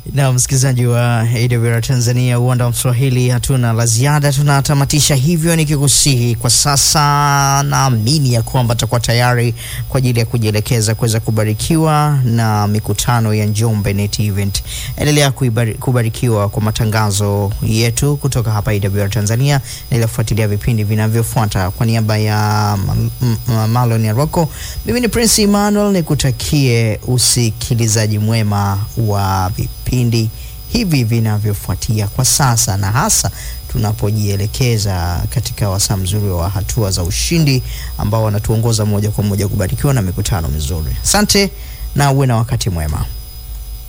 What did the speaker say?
Na msikilizaji wa AWR Tanzania, uwanda wa Mswahili, hatuna la ziada, tunatamatisha hivyo nikikusihi kwa sasa. Naamini ya kwamba tutakuwa tayari kwa ajili ya kujielekeza kuweza kubarikiwa na mikutano ya Njombe Net Event. Endelea kuibari, kubarikiwa kwa matangazo yetu kutoka hapa AWR Tanzania, na kufuatilia vipindi vinavyofuata. Kwa niaba ya Malon ya Rocco, mimi ni Prince Emmanuel, nikutakie usikilizaji mwema wa vipindi hivi vinavyofuatia kwa sasa, na hasa tunapojielekeza katika wasaa mzuri wa hatua za ushindi ambao wanatuongoza moja kwa moja kubarikiwa na mikutano mizuri. Asante na uwe na wakati mwema.